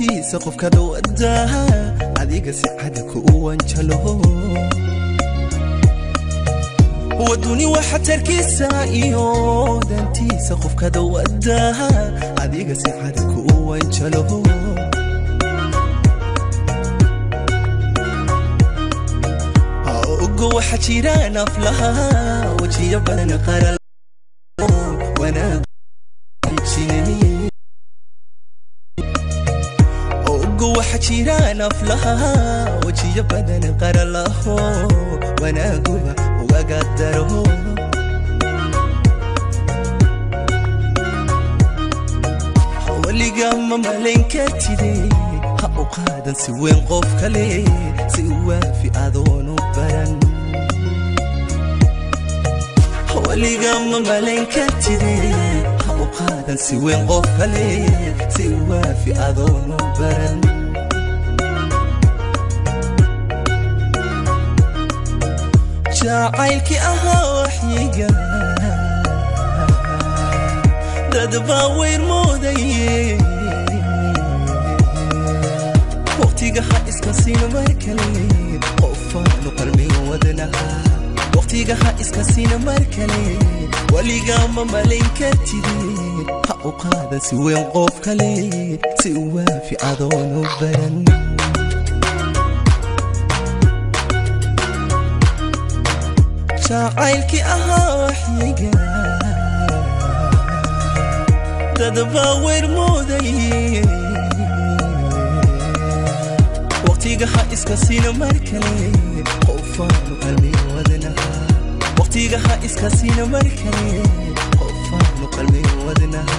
dantiisa qofka dhowada adiga si cada ku wanjalo waduni waxa tarkiisa iyo dantiisa qofka dhowada adiga si cada ku wanjalo ogo waxa jira naflaha wajiyo badan qaral wanaag ogo waxa jira naflaha wajiyo badan qaralaho wanaaguba ugaga daro weliga ma malayn kartide ha u qaadan si weyn qof kale si waafi adoonu baran weliga ma malayn kartide ha u qaadan si weyn qof kale si waafi adoonu baran jacaylkii ahaa waxyiga dad baa weyr moodaye waqtiga ha iska siin mar kale qofaanu qalmin wadnaha waqtiga ha iska siin mar kale weligaa ma malayn kartide ha u qaada si weyn qof kale si waafi adoonu baran jacaylkii ahaa waxyiga dad baa weyr moodaye waqtiga ha iska siina mar kale qofaanu qalmin wadnaha waqtiga ha iska siina mar kale qofaanu qalmin wadnaha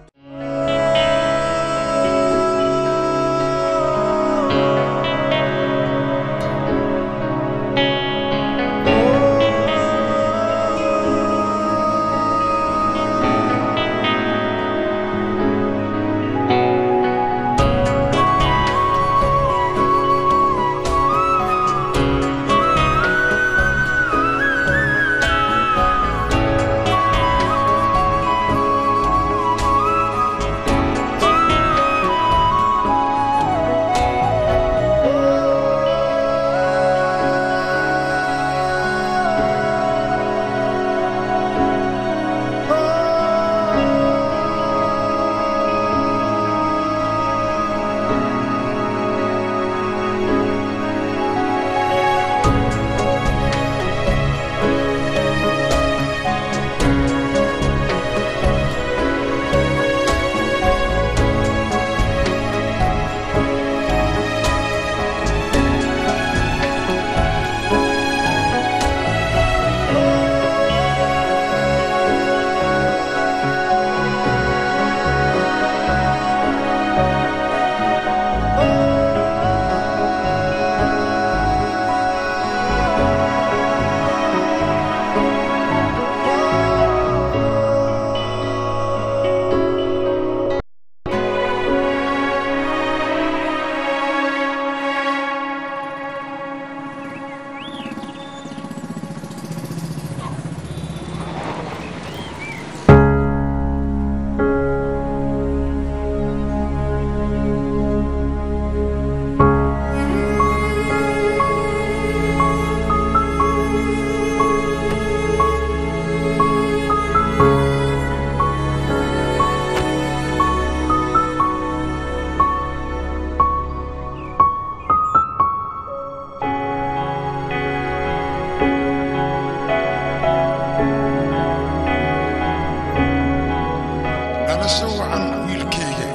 dhalasho wacan wiilkayga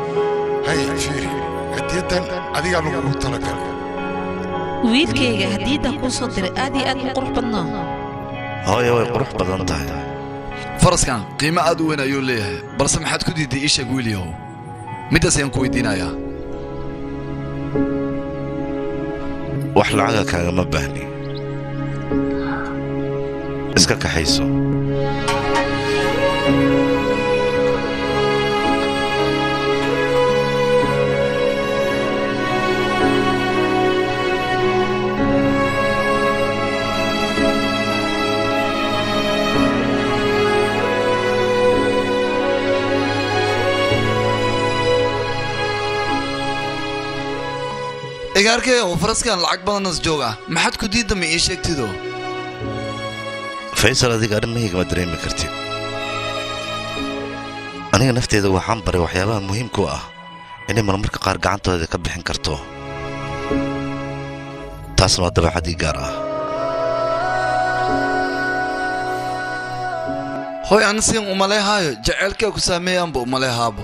hay fiiri hadiyadan adigaa lagugu talagalay wiilkayga haddiidan kuu soo diray aad iyo aad u qurux badnaa hooyo way qurux badan tahay faraskan qiimo aad u weyn ayuu leeyahay balse maxaad ku diiday ii sheeg wiilyahow middaas ayaan ku weydiinayaa wax lacaga kaagama baahni iska kaxayso igaarkayow faraskan lacag badanas joog ah maxaad ku diidda ma ii sheegtido faysal adiga arrimahayga ma dareemi kartid aniga nafteeda waxaan baray waxyaabaha muhiimka u ah inay marmarka qaar gacantooda ka bixin karto taasna waa dabeecadii gaar ah hoy ana siin umaleehaayo jaceylkaa ku saameeyaanba umaleehaabo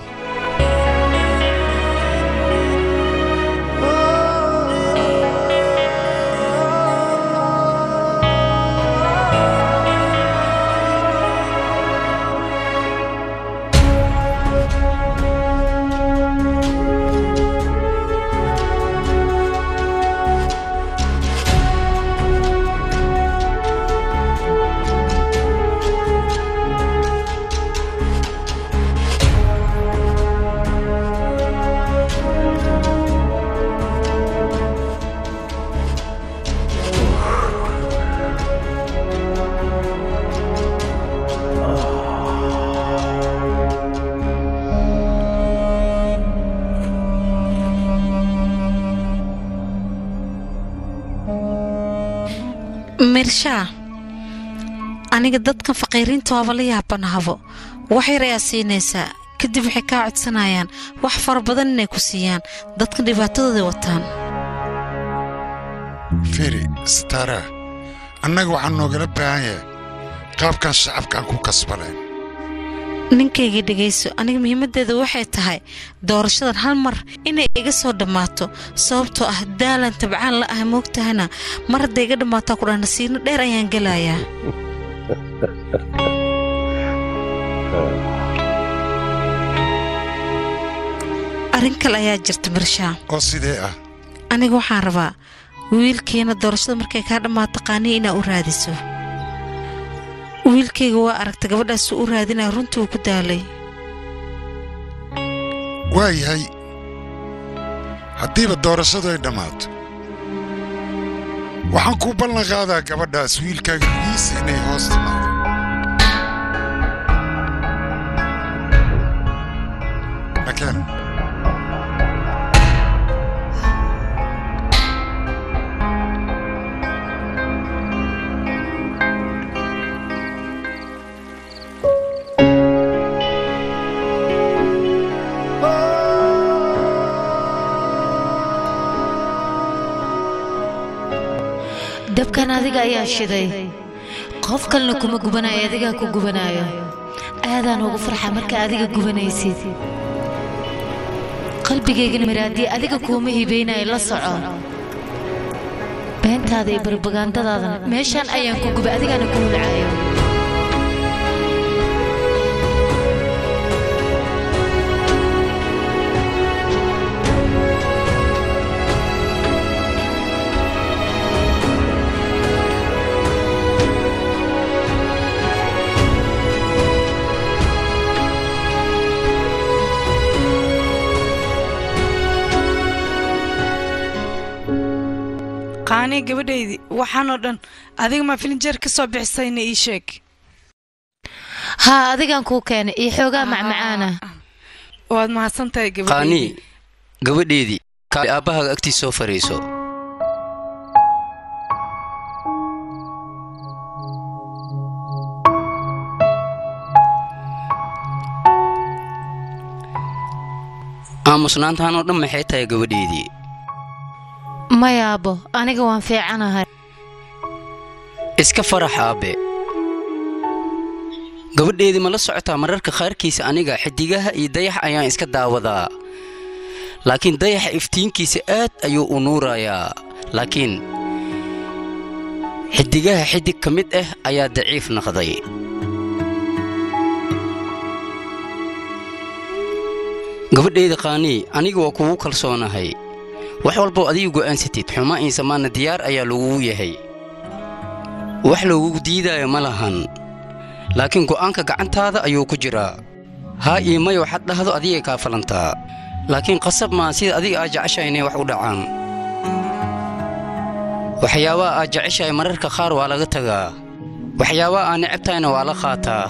mirshaa aniga dadkan faqiiriinta waaba la yaabanahabo wax yar ayaa siinaysaa kadib waxay kaa codsanayaan wax fara badan inay ku siiyaan dadkan dhibaatadooday wataan firi stara annaga waxaan noogala baahan yahay qaabkan shacabkaan ku kasbaneen ninkayga dhegayso aniga muhiimaddeeda waxay tahay doorashadan hal mar inay iga soo dhammaato sababtoo ah daalan tabcaan la ah moogtahana mar hadday iga dhammaataa ku dhaa nasiino dheer ayaan gelayaa arrin kale ayaa jirta mirshaa oo sidee ah aniga waxaan rabaa wiilkiina doorashada markay kaa dhammaato qaaniya inaa u raadiso wiilkayga waa aragta gabadhaasuu u raadinaya runtii uu ku daalay waa yahay haddiiba doorashadu ay dhammaato waxaan kuu ballan qaadaa gabadhaas wiilkaaga lugiisa inay hoos timaado makeen dabkan adiga ayaa shiday qof kalena kuma gubanayo adigaa ku gubanayo aadaan ugu farxa marka adiga gubanaysid qalbigaygana miraadii adiga kuuma hibaynayo la soco beentaada iyo barbagaandadaadana meeshaan ayaan ku gubay adigaana ku hulcaayo qaanii gabadhaydii waxaanoo dhan adiga maa filinjeer ka soo bixisayna ii sheeg haa adigaan kuu keenay iyo xoogaa macmacaana waad mahadsantahay gabadhaydii qaanii gabadheedii kaali aabbahaaga agtiis soo fariiso aamusnaantaanoo dhan maxay tahay gabadheedii maya aabbo aniga waan fiicanahay iska farax aabbe gabadheedii ma la socotaa mararka qaarkiisa aniga xidigaha iyo dayax ayaan iska daawadaa laakiin dayaxa iftiinkiisa aad ayuu u nuurayaa laakiin xidigaha xidig ka mid ah ayaa daciif noqday gabadheeda qaanii aniga waa kugu kalsoonahay wax walboo adiga go'aansatid xuma iinsamaanna diyaar ayaa lagugu yahay wax lagugu diidaayo ma lahan laakiin go'aanka gacantaada ayuu ku jiraa haa iyo may waxaad dhahdo adigay kaa falantaa laakiin qasab maa sida adiga aad jeceshahay inay wax u dhacaan waxyaabaha aad jeceshahay mararka qaar waa laga tagaa waxyaabaha aad necabtahayna waa la qaataa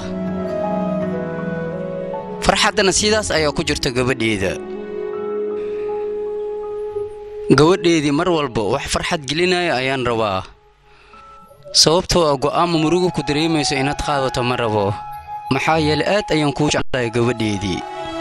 farxaddana sidaas ayaa ku jirta gabadheeda gabadheedii mar walba wax farxad gelinaya ayaan rabaa sababtoo ah go'aama murugo ku dareemayso inaad qaadato ma rabo maxaa yeelay aad ayaan kuu jeclahay gabadheedii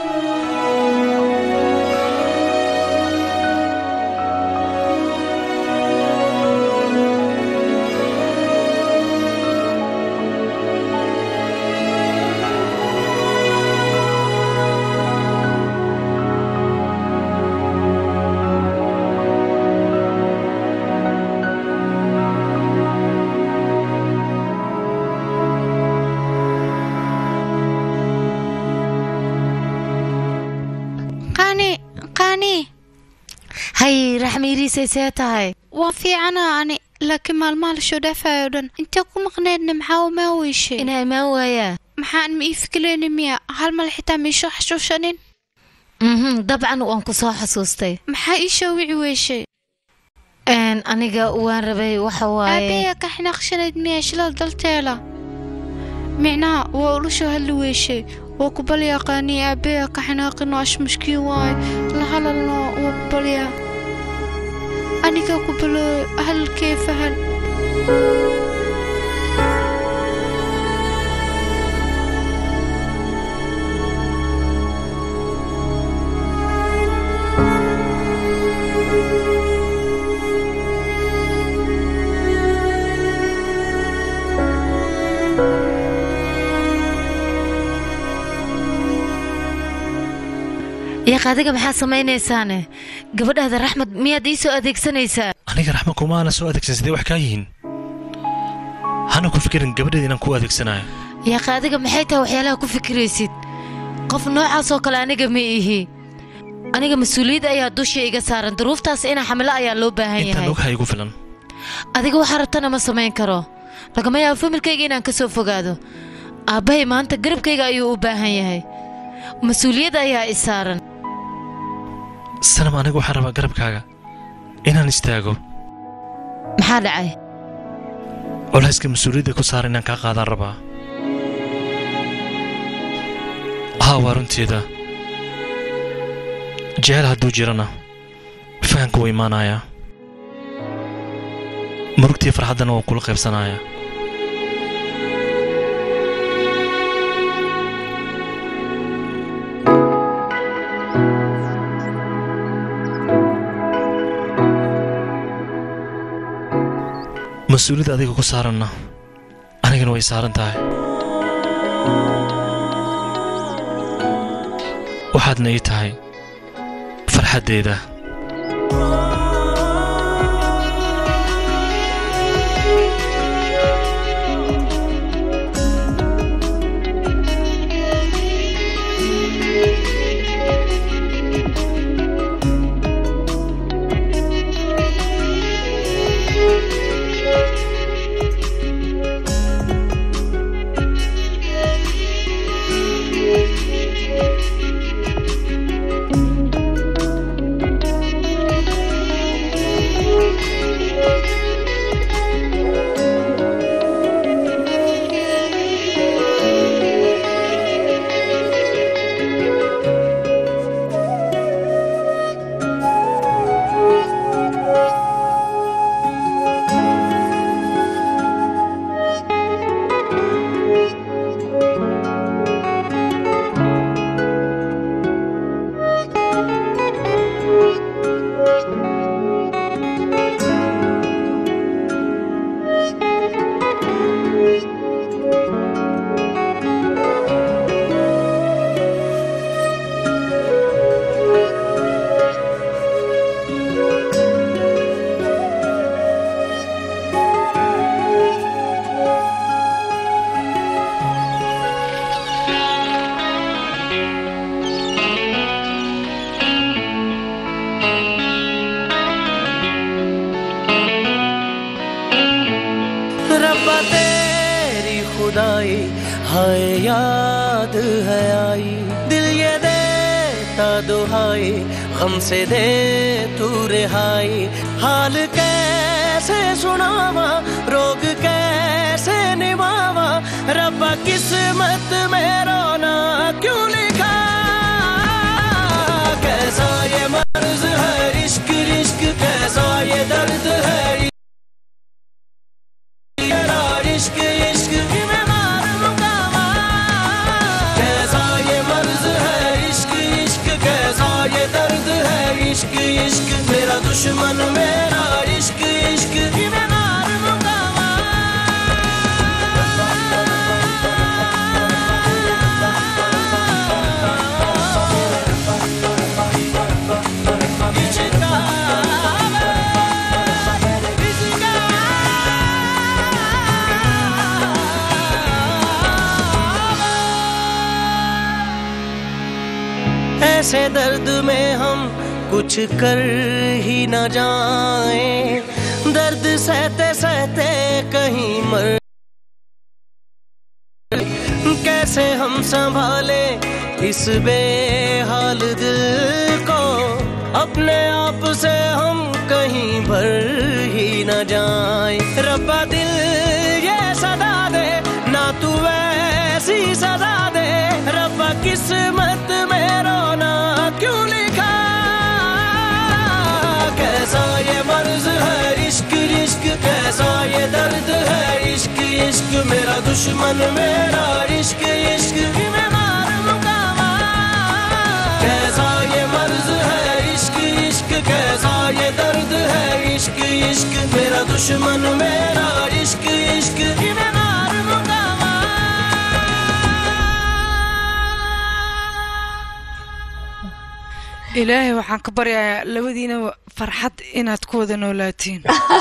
qaani qaani hay raxmiiriisay see tahay waa fiicana ani laakiin maalmaha lasoo dhaafayo dhan intee ku maqneedna maxaa umaa weyshay inaa imaan waayaa maxaan ma ii fikireyni miya hal mal xitaa miisoo xasuushanin mhm dabcan waan ku soo xasuustay maxaa ii soo wici weyshay Een, aniga waan rabay waxa waaye aabeya ka xinaaqshanayd miya shilal dalteela micnaha waa ulusoo hadli weyshay waa ku balyaa qaanii aabeya ka xinaaqino ash mushkiin waaye la halalno waa ku balyaa aniga ku balooy hadalkee fahan yaaq adiga maxaa samaynaysaane gabadhaada raxmad miyaad ii soo adeegsanaysaa aniga raxma kumaana soo adeegsan sidee wax kaa yihiin hana ku fikirin gabadheeda inaan ku adeegsanayo yaaq adiga maxay tahay waxyaalaha ku fikiraysid qof noocaasoo kale aniga ma ihi aniga mas-uuliyad ayaa dusha iga saaran duruuftaas inaa xamilo ayaa loo baahan intaan yahay ogha igu filan adiga waxaa rabtana ma samayn karo lagama yaabo familkayga inaan ka soo fogaado aabbahay maanta garabkayga ayuu u baahan yahay mas-uuliyad ayaa i saaran sanam aniga waxaan rabaa garabkaaga inaan istaago maxaa dhacay culayska mas-uuliyadda ku saara inaan kaa qaadaan rabaa haa waa runteeda jecel hadduu jirana fahanka wuu imaanayaa murugtii farxaddana waan kula qaybsanayaa mas-uuliyadda adiga ku saaranna anigana way saaran tahay waxaadna ii tahay farxaddeeda रब्बा तेरी खुदाई हाय याद है आई दिल ये देता दुहाई गम से दे तू रिहाई हाल कैसे सुनावा रोग कैसे निभावा रब्बा किस्मत में रोना क्यों लिखा कैसा ये मर्ज है इश्क इश्क इश्क इश्क मेरा दुश्मन मेरा इश्क इश्क कि मैं मार लूंगा ऐसे दर्द में हम कुछ कर ही न जाए दर्द सहते सहते कहीं मर कैसे हम संभाले इस बेहाल दिल को अपने आप से हम कहीं भर ही न जाए रब्बा दिल ये सदा दे ना तू वैसी सजा दे रब्बा किस्मत में रोना क्यों लिखा कैसा ये मर्ज है इश्क इश्क कैसा ये दर्द है इश्क इश्क मेरा दुश्मन मेरा इश्क इश्क कि मैं मार लूंगा कैसा ये मर्ज है इश्क इश्क कैसा ये दर्द है इश्क इश्क मेरा दुश्मन मेरा इश्क इश्क कि मैं मार लूंगा ilaahay waxaan ka baryayaa labadiina farxad inaad ku wada noolaatiin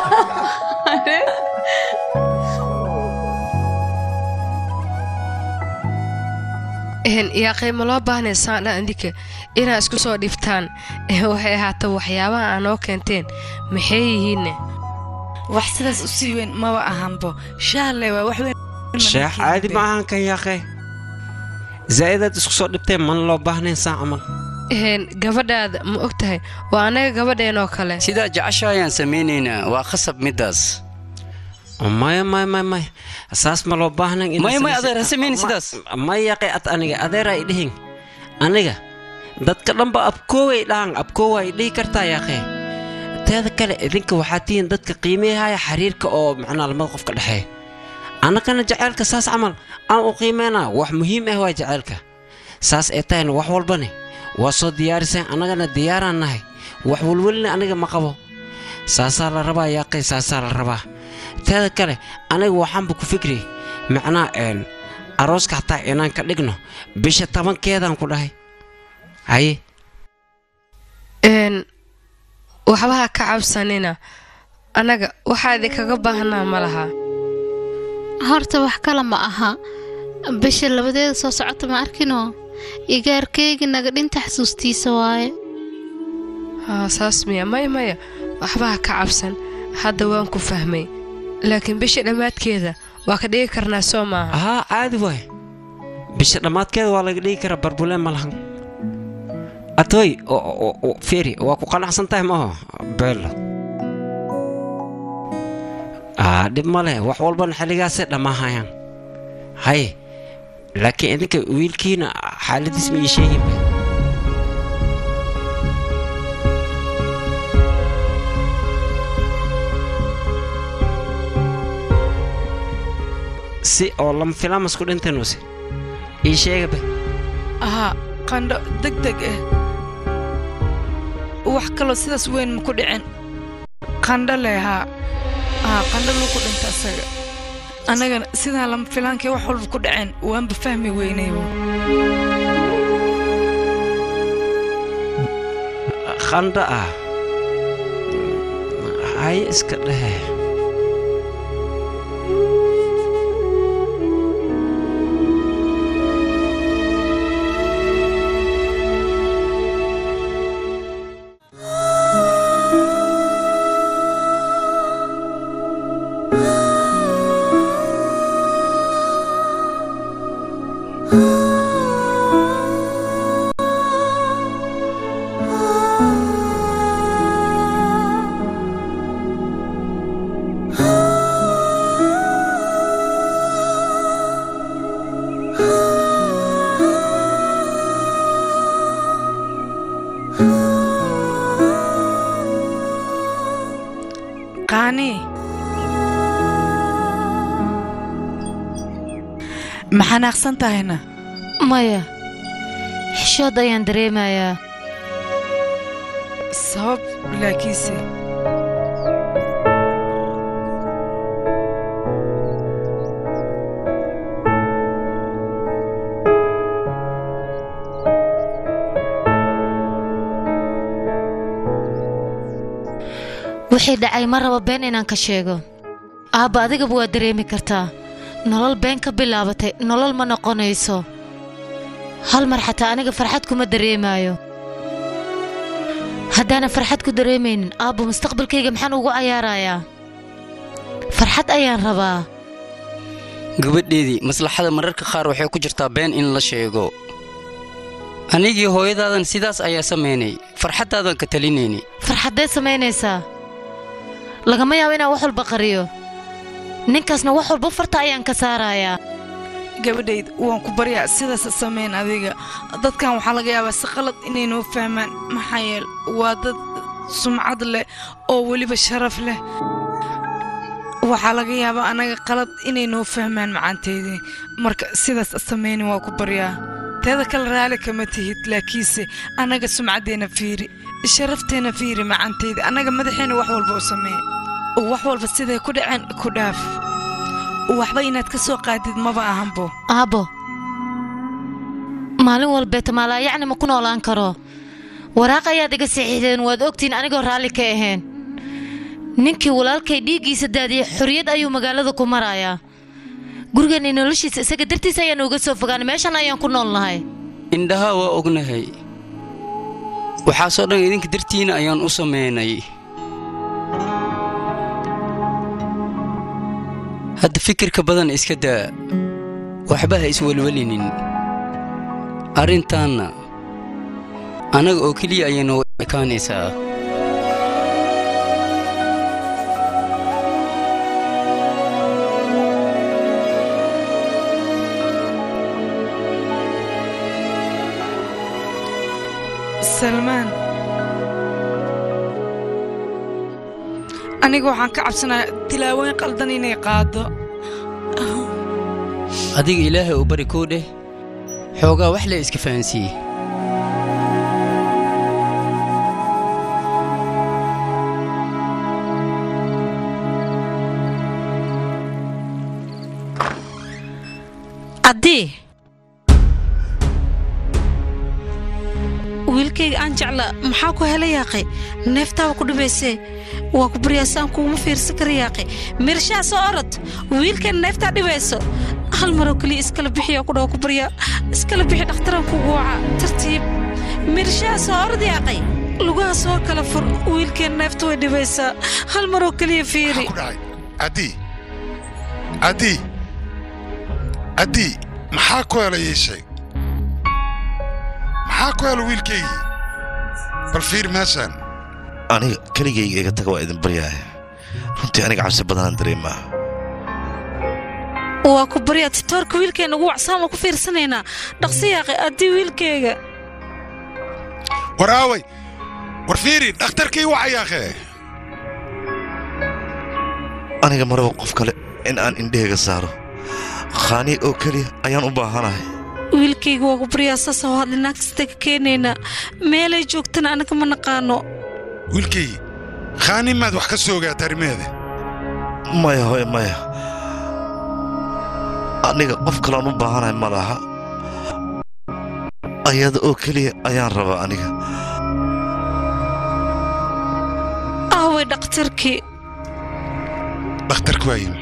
yaa qiimo loo baahnay saandha andika inaa isku soo dhiftaan waxay ahaata waxyaabaha aa noo keenteen maxay yihiinne wax sidaas u sii weyn maba ahanbo shaalle waa wax weyn sheekh caadi ma ahan kan yaaqe zaa'idaad isku soo dhibteen mana loo baahnayn saa camal gabadhaada ma og tahay waa annaga gabadheenoo kale sidaa jecesha ayaan samaynaynaa waa khasab middaas maya maya maya maya saas ma loo baahnayn maya maya adeer ha samaynin sidaas maya yaqe ad aniga adeer ay dhihin aniga dadka dhanba abkooway dhahan abkoowa ay dhihi kartaa yaaqe teeda kale idinka waxaa tihiin dadka qiimeehaya xiriirka oo macnaa lamada qofka dhexeeya annagana jaceylka saas camal aan u qiimeynaa wax muhiim ah waa jaceylka saas ee tahayna wax walbani waa soo diyaariseen annagana diyaaraan nahay wax welwelina aniga ma qabo saasaa la rabaa yaaqay saasaa la rabaa teeda kale aniga waxaanba ku fikri macnaa een arooska hataa inaan ka dhigno bisha tobankeedaan ku dhahay haye n waxba ha ka cabsanina annaga waxaa idinkaga baahnaa ma laha horta wax kale ma aha bisha labadeeda soo socota ma arkinoo igaarkeygi naga dhinta xasuustiisa waaye haa saas miya maya maya waxba ha ka cabsan hadda waan ku fahmay laakiin bisha dhammaadkeeda waa ka dhigi karnaa soo maaha haa caadi waay bisha dhammaadkeeda waa laga dhigi karaa barbuleen ma lahan atoy feri waa ku qanacsan tahay maaho beelo aa dhib ma leh wax walbana xilligaasay dhammaahayaan haye laakiin idinka wiilkiina xaaladiis ma ii sheeginba si oo lama filaamas ku dhintanuuse ii sheegaba ahaa qandho deg deg ah wax kaloo sidaas weyn ma ku dhicin qandho leh haa haa qandho luu ku dhinta asaga annagana sidaa lama filaankii wax walba ku dhaceen waanba fahmi weynaybo qandho ah haye iska dhehe qaani ma xanaaqsan tahayna maya xishood ayaan dareemayaa sabab laakiinse wixii dhacay ma rabo been inaan ka sheego aabba adigaba waa dareemi kartaa nolol been ka bilaabatay nolol ma noqonayso hal mar xataa aniga farxad kuma dareemaayo haddaanan farxad ku dareemaynin aabba mustaqbalkayga maxaan ugu cayaarayaa farxad ayaan rabaa gabadheedii maslaxada mararka qaar waxay ku jirtaa been in la sheego anigii hooyadaadan sidaas ayaa samaynay farxaddaadan ka talinayni farxaddeed samaynaysaa lagama yaabo inaan wax walba qariyo ninkaasna wax walba farta ayaan ka saarayaa gabadhayd waan ku baryaa sidaas samayn adiga dadkan waxaa laga yaabaa si qalad inay noo fahmaan maxaa yeel waa dad sumcad leh oo weliba sharaf leh waxaa laga yaabaa annaga qalad inay noo fahmaan macaanteydii marka sidaas samaynin waa ku baryaa teeda kale raali kama tihid laakiinse annaga sumcaddeenna fiiri sharafteenna fiiri macaanteyda annaga madaxeenna wax walba u sameeye wax walba siday ku dhaceen ku dhaaf waxba inaad ka soo qaadid maba ahanbo aabbo maalin walbeeta maalaayacni ma ku noolaan karo waraaq ayaad iga saxiixdeen waad ogtihiin anigoo raalli ka ahayn ninkii walaalkay dhiiggiisa daadiyey xorriyad ayuu magaalada ku marayaa gurigeenna noloshiisa isaga dartiis ayaan uga soo fogaanay meeshan ayaan ku nool nahay indhaha waa ognahay waxaasoo dhan idinka dartiina ayaan u samaynay hadda fikirka badan iska daa waxba ha iswelwelinin arrintaanna annaga oo keliya ayay noo ekaanaysaa salmaan aniga waxaan ka cabsanayaa tilaawooyin qaldan inay qaado adiga ilaahay u bari kuu dheh xoogaa wax le iska fahansiiye addii wiilkayga aan jecla maxaa ku hela yaaqay neeftaaba ku dhibaysee waa ku baryaasaan kuuma fiirsan kara yaaqay mirshaa soo orod wiilkan neeftaa dhibayso hal maroo keliya iskala bixiyaa ku dhawa ku baryaa iskala bixi dhakhtaraan kugu waca tartiib mirshaa soo orod yaaqay lugaha soo kala fur wiilkeen neefta way dhibaysaa hal maroo keliya fiiri addii addii addii maxaa ku hela ii sheeg maxaa ku hela wiilkaygii bal fiir meeshaan aniga keligayga iga taga waa idin baryahay runtii aniga cabsi badanaan dareemaa waa ku baryaa titoorka wiilkeenna ugu wacsaan waa ku fiirsanaynaa dhaqsi yaaqay addii wiilkayga war aaway war fiiri dhakhtarkii wacayaaqee aniga maraba qof kale in aan indhahayga saaro khaani oo keliya ayaan u baahanahay wiilkayga waa ku baryaa saasa oo hadli naagtasta ka keenaynaa meelay joogtana anaga ma naqaano wiilkaygii khaani maad wax ka soo ogaata arrimeeda maya hoy maya aniga qof kalean u baahanahay ma laha ayada oo keliya ayaan rabaa aniga aaway dhakhtarkii dhakhtarku waa yimi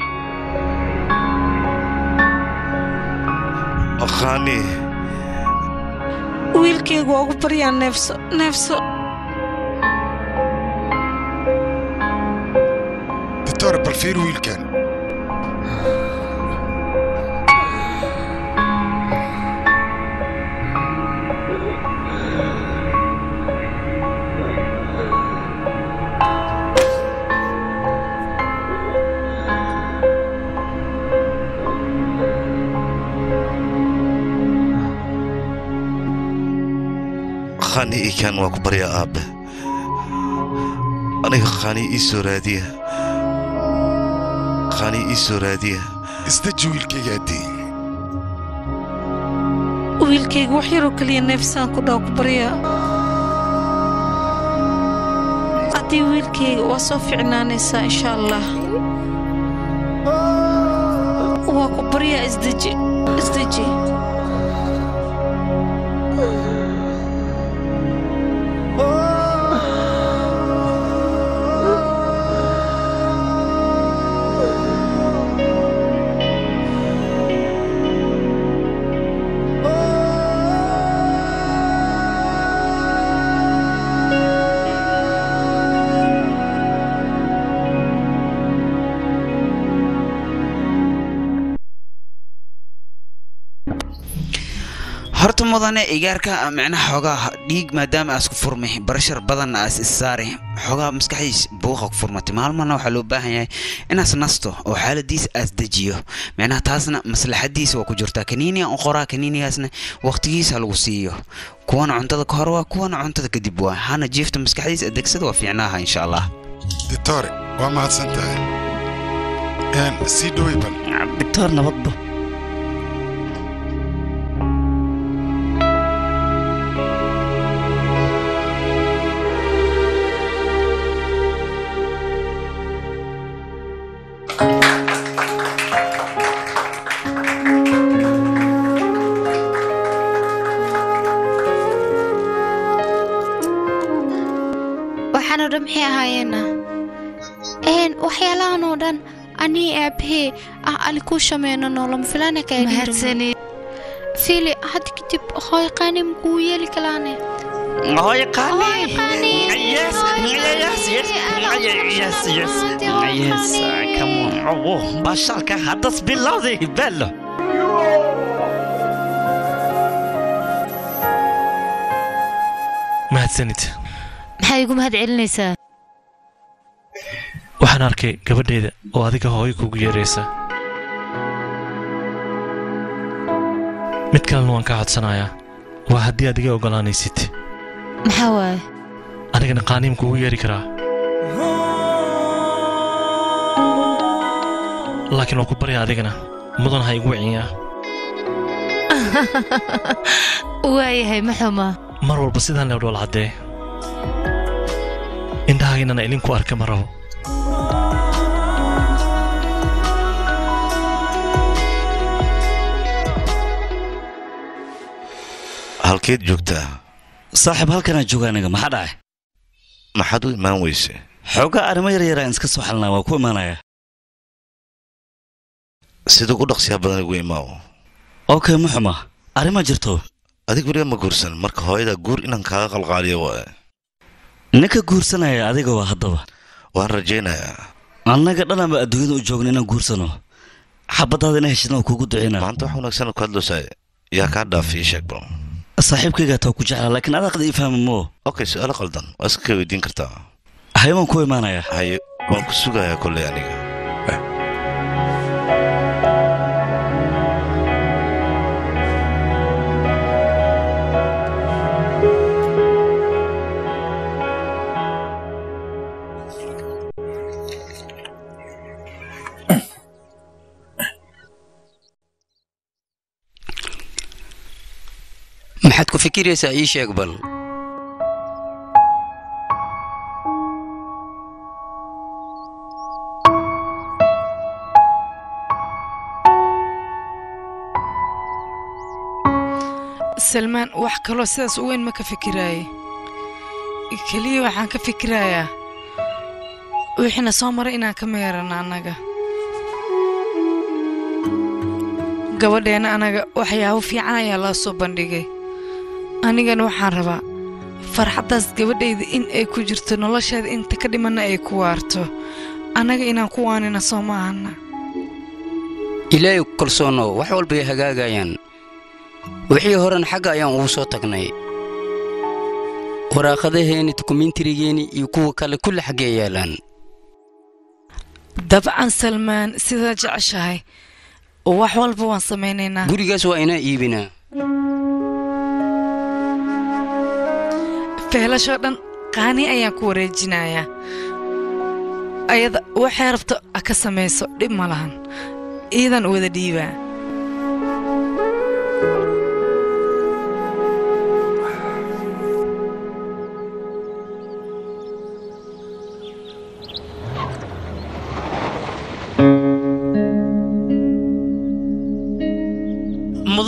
khaani wiilkayga waa ugu baryaa neefso neefso doctor bal fiir wiilkan khaani iikaan waa ku baryaa aabbe aniga khaani ii soo raadiya khaani ii soo raadiya isdeji wiilkayga addii wiilkayga wax yaroo keliya neefsaan ku dhaw ku baryaa haddii wiilkayga waa soo ficnaanaysaa insha allah waa ku baryaa isdeji isdeji horta mudane igaarka micnaha xoogaa dhiig maadaama aas ku furmay barashar badanna aas issaari xoogaa maskaxdiis buuqa ku furmatay maalmana waxaa loo baahan yahay inaas nasto oo xaaladiis aas dejiyo micnaha taasna maslaxadiisa waa ku jirtaa kaniiniga u qoraa kaniinigaasna waqtigiisa lagu siiyo kuwana cuntada ka hor waa kuwana cuntada kadib waa hana jiifta maskaxdiisa adegsada waa fiicnaaha insha allah ditore waa mahadsan tahay sii dhowey bal doctor nabadba waxaanoo dhan maxay ahaayeena een waxyaalahan oo dhan anii aabahee ah ali kuu shameeno noolama filana Mahadsanid. fili hadda kadib hooy qaani makuu yeeli kalaane Hooy qaani. Hooy qaani. Yes, yes, yes, yes, yes, yes, come on. Oh, bashaalka haddas bilowday bello. mahadsanid maxaa igu mahad celinaysaa waxaan arkay gabadheeda oo adiga hooyo kugu yeeraysa mid kalena waan kaa codsanayaa waa haddii aad iga oggolaanaysid maxaa waaye anigana qaaniim kugu yeeri karaa laakiin waan ku baryaa adigana mudan ha igu wiciyaa waayahay ma xuma mar walba sidaan leo dhool caddee indhahaynana ilinku arka ma rabo halkeed joogtaa saaxiib halkanaa jooga aniga maxaa dhacay maxaad u imaan weyse xoogaa arrimo yaryaraan iska soo xalinaa waa ku imaanaya sida ugu dhaqsiyaa badan igu imaaw okay ma xuma arrima jirto adig weliga ma guursan marka hooyada guur inaan kaaga qalqaaliyo waaye ninka guursanaya adiga waa haddaba waan rajaynayaa annaga dhanaba adduunyada u joogna inaan guursano xabadaada ina heshidna waa kuugu duceyna maanta wax wanaagsan ku hadloosaay yaa kaa dhaaf ii sheeg bal saaxiibkaygaa taa ku jeclaa laakiin adaaqda ii fahma moo okay su-aalo qaldan waa iska ka weydiin kartaa haye waan ku imaanayaa haye waan ku sugayaa kolley aniga maxaad ku fikiraysaa ii sheeg bal salmaan wax kaloo sidaas u weyn ma ka fikiraaye keliya waxaan ka fikirayaa wixiina soo maray inaan ka meerano annaga gabadheenna anaga waxyaabo fiican ayaa loo soo bandhigay anigana waxaan rabaa farxaddaas gabadhayda in ay ku jirto nolosheeda inta ka dhimanna ay ku waarto annaga inaan ku waanina soo ma ahana ilaahay ku kalsoonow wax walba ay hagaagayaan wixii horena xagga ayaan ugu soo tagnay waraaqadaheeni dukumentarigeeni iyo kuwa kale kulli xaggee yaalaan dabcan salmaan sidaa jeceshahay wax walba waan samaynaynaa gurigaas waa inaa iibinaa feelashoo dhan qaani ayaan ku wareejinayaa ayada waxay rabto ha ka samayso dhib ma lahan iidan wada dhiibaa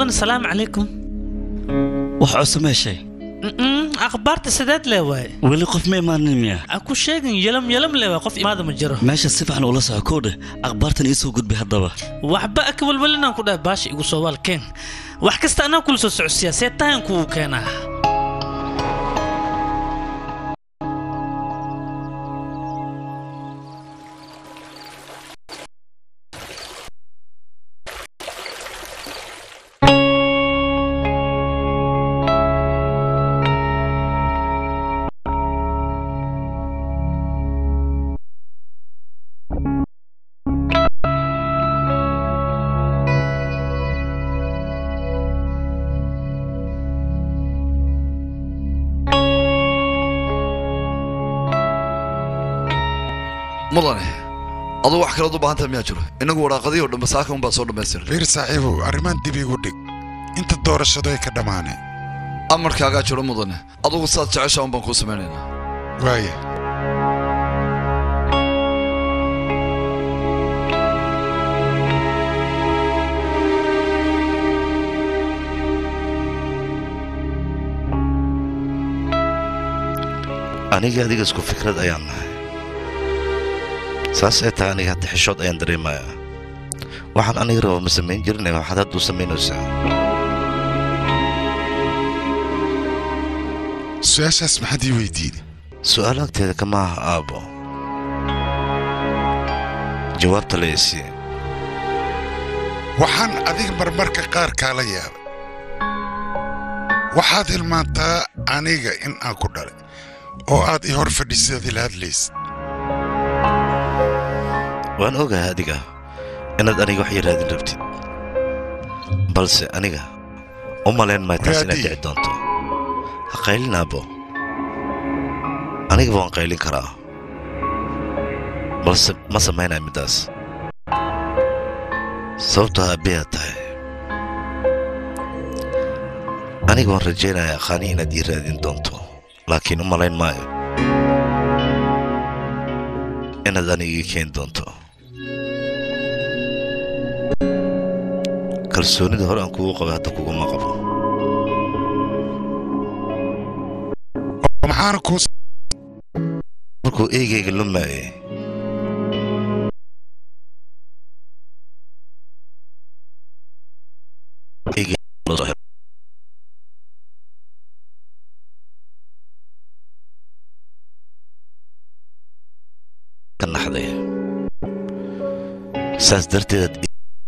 mudan salaamu calaykum wax cusub meeshay Mm-mm, akhbaarta sideed lee waaye weli qof ma imaanin miya ha ku sheegin yelam yelam lee waay qof imaada ma jiro meesha si fiican ula soco kow dheh akhbaartan iisoo gudbay haddaba waxba aka walwalinaan ku dhahay baasha igu soo waalkeen wax kasta anaa kula soo socodsiyaa see tahan kugu keenaa mudane aduu wax kalead u baahan tahay miyaa jiro innagu waraaqadii oo dhan saaka unbaa soo dhammaystiray fiir saaxiibow arrimaan dib igu dhig inta doorashadu ay ka dhammaaneen amarkaagaa jiro mudane adugu saad jeceshaa un baan kuu samaynaynaa waaya aniga adiga isku fikrad ayaan nahay saas ay tahay aniga hadda xishood ayaan dareemayaa waxaan aniga raba ma samayn jirin waxaad hadda u samaynaysaa su-aashaas maxaad ii weydiiday su'aal agteeda kama aha aabbo jawaabta la isiiye waxaan adiga marmarka qaar kaala yaabay waxaad hilmaantaa aniga in aan ku dhalay oo aad ii hor fadhiisaad ila hadlaysid waan ogahay adiga inaad aniga wax yaraadin rabtid balse aniga u malayn maay taas inaad dhici doonto ha qaylin aabbo anigaba waan qaylin karaa balse ma samaynaya middaas sababtoo aabbayaad tahay aniga waan rajaynayaa qaani inaad ii raadin doonto laakiin u malayn maayo inaad aniga ii keeni doonto kalsoonida hore aan kugu qabay hadda kuguma qabo maxaana kuu markuu eegayga lumaayay ka naxday saas darteed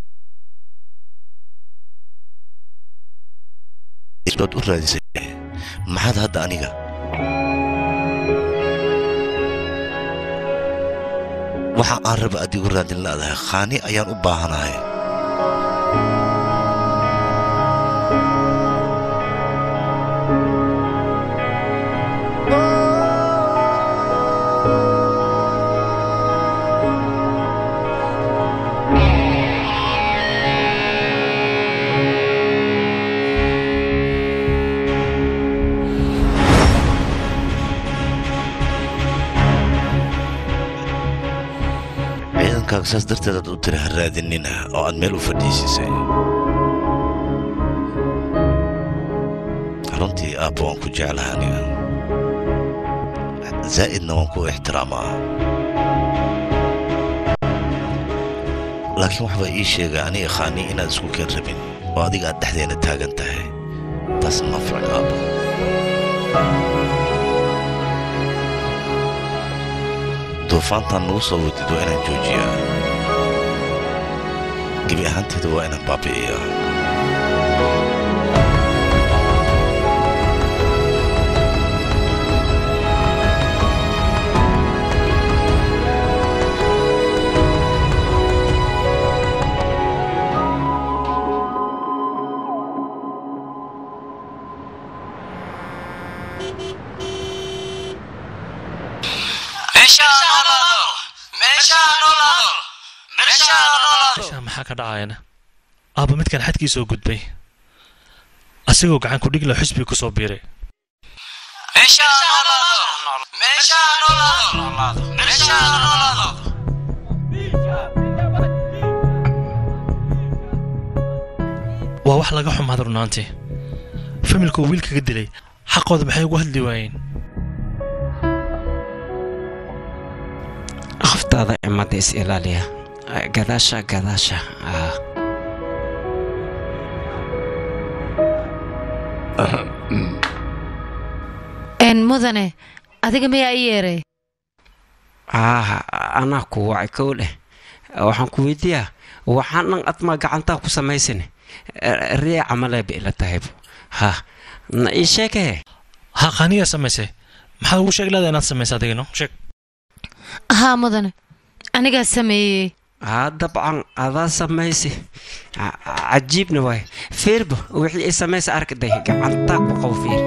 baad u raadisay maxaad hadda aniga waxa aan raba adigu raadin laadahay khaani ayaan u baahanahay ciidankaaga saas darteed aad u tiri ha raadinina oo aad meel u fadhiisisay runtii aabba waan ku jeclaha aniga zaa'idna waan ku ixtiraamaa laakiin waxbaa ii sheegay aniga khaani inaad isku keen rabin oo adiga aad dhexdeena taagan tahay taas ma ficno aabbo duufaantaan nagu soo wadid waa inaan joojiyaa gebi ahaanteeda waa inaan baabi'iyaa meeshaa maxaa ka dhacayana aabba midkan xadkii soo gudbay asigoo gacan ku dhigla xusbi ku soo biiray waa wax laga xumaada runaantii familka uu wiilkaga dilay xaqooda maxay ugu hadli waayeen qoftaada cimada is ilaaliya gadaasha gadaasha ah. een mudane adiga miyaa i yeeray ah anaa ku wacay kow dheh waxaan ku weydiiyaa waxaan dhan admaa gacantaa ku samaysan riya camaleeba ila tahaybu ha na ii sheegee ha qaaniyaa samaysay maxaad ugu sheeg leedahay inaad samaysa adigino sheeg haa mudane anigaa sameeyey haa dabcan adaa samaysi Ca- cajiibna waay fiirba wixii ay samaysa arkaday gacantaa ku qabo fiir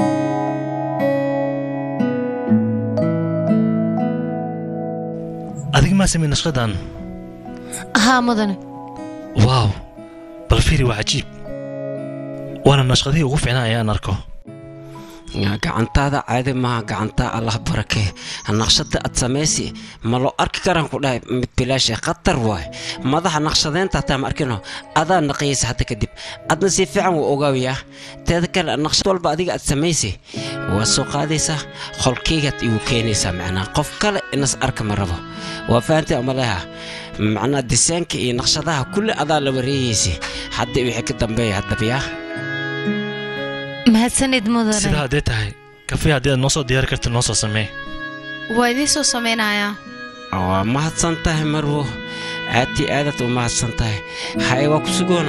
adiga maa samey nashqadan haa mudane waaw bal fiiri waa cajiib waana nashqadihii ugu fiicnaa ayaan arko gacantaada caadi maaha gacantaa allah barakee naqshada aad samaysi ma loo arki karaan ku dhahay mid bilaashe khatar waay madaxa naqshadeynta hataa ma arkino adaa naqiyaysa hadda kadib adna si fiican wuu ogaawiyaa teeda kale naqshad walba adiga aad samaysi waa soo qaadaysaa qolkeygaad igu keenaysaa macnaa qof kale inas arka ma rabo waa fahantay amaleha macnaa disaanka iyo naqshadaha kulli adaa la wareegaysa hadda wixii ka dambeeya haddabiyaa mahadsanid mudane sidaa haddee tahay kafee haddii aad noo soo diyaari karta noo soo samee waa idiin soo samaynayaa waa mahadsan tahay marwo aad iyo aadaad u mahadsan tahay haye waa ku sugoona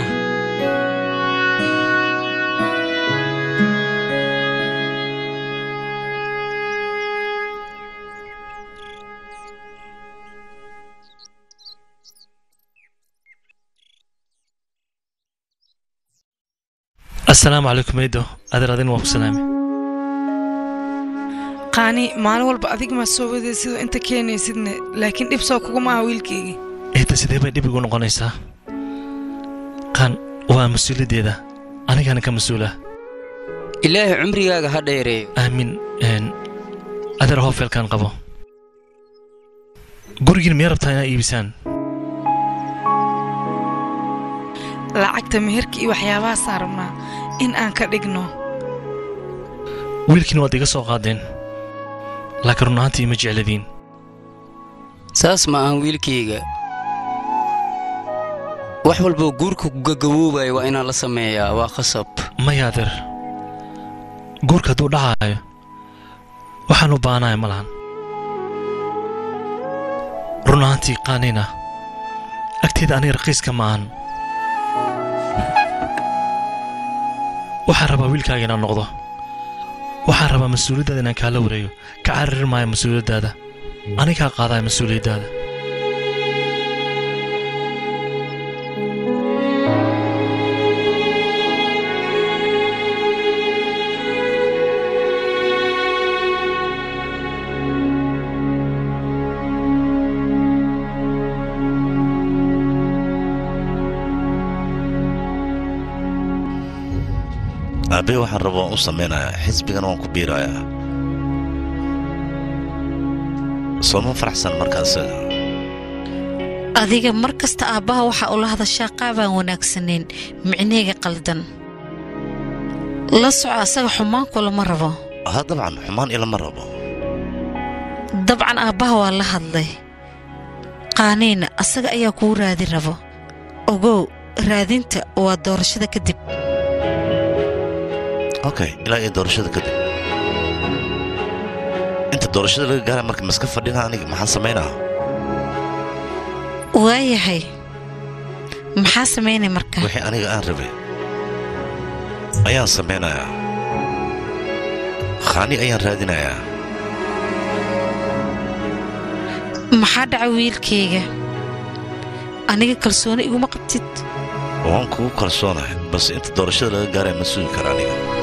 assalaamu calaykum eydo adeer adin waa ku salaamay qaani maalin walba adig maa soo waday sidoo inta keenaysidne laakiin dhib soo kuguma aha wiilkaygii eedda sidee bay dhib igu noqonaysaa qaan waa mas-uuliyaddeeda anigana ka mas-uula ilaahay cumrigaaga ha dheereeyo aamin een, adeer hoofeelkaan qabo gurigiin miyaa rabtaa inaa iibisaan lacagta meherka iyo waxyaabahaasaan rabnaa in aan ka dhigno wiilkiin waad iga soo qaadeen laakiin run ahaantii ima jecladiin saas ma ahan wiilkayga wax walboo guurka ku gagaboobaya waa inaan la sameeyaa waa khasab maya adeer guurka hadduu dhacaayo waxaan u baanaya ma lahan run ahaantii qaanina agteeda aniga raqiiska ma ahan waxaan rabaa wiilkaaga inaan noqdo waxaan rabaa mas-uuliyaddaada inaan kaala wareeyo ka carari maayo mas-uuliyaddaada anigaa qaadaya mas-uuliyaddaada aabe waxaan raba waan u samaynayaa xisbigana waan ku biirayaa sooma faraxsan markaa isaga adiga mar kasta aabbaha waxaa ula hadashaa qaabaan wanaagsanayn micneyga qaldan la soco asaga xumaanku lama rabo ha dabcan xumaan ilama rabo dabcan aabbaha waa la hadlay qaaniina asaga ayaa kuu raadi rabo ogow raadinta waa doorashada kadib okay ilaa iyo doorashada kadib inta doorashada laga gaara marka maska fadhina aniga maxaan samaynaa waayahay maxaa samaynay marka wixii aniga aan rabay ayaan samaynayaa khaani ayaan raadinayaa maxaa dhaca wiilkayga aniga kalsooni iguma qabtid waan kugu kalsoonahay balse inta doorashada laga gaaraya ma sugi kara aniga